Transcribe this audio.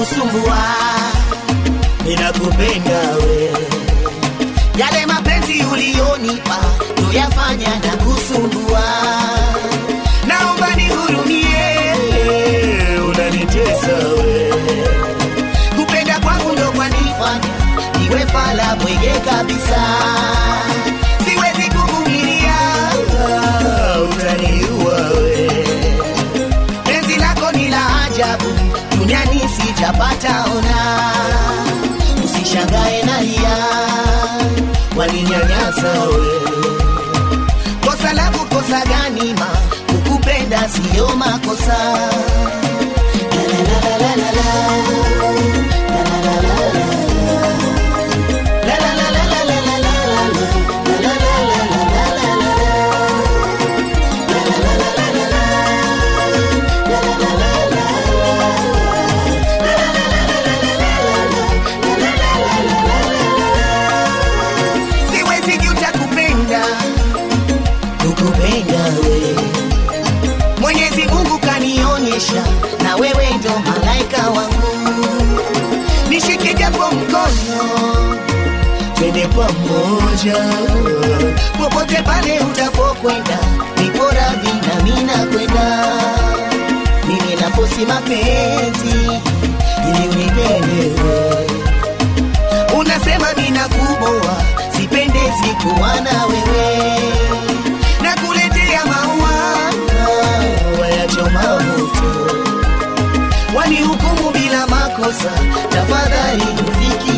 kusumbua, ninakupenda we. Yale mapenzi ulionipa tuyafanya na kusumbua, naomba nihurumie, unanitesa we. Kupenda kwangu ndo kwanifanya niwe fala bwege kabisa, siwezi kuvumilia, utaniua we. Penzi lako ni la ajabu, duniani sijapata ona. Usishangae nalia, walinyanyasa we. Kosa langu kosa gani ma, kukupenda siyo makosa. La, la, la, la, la, la. La, la, la, la, la. La, la, la, la, la, la, la, la, la. La, la, la, la, la, la, la, la, la. siwezi juta kupenda kukupenda we mwenyezi mungu kanionyesha na wewe ndo malaika wangu nishike japo mkono twende pamoja popote pale utapokwenda nipo radhi na mina kwenda mimi nafosi mapenzi ili unipende wewe unasema mina kuboa sipendezi kuwa na wewe na kuletea maua wayachoma moto wanihukumu bila makosa tafadhali ufiki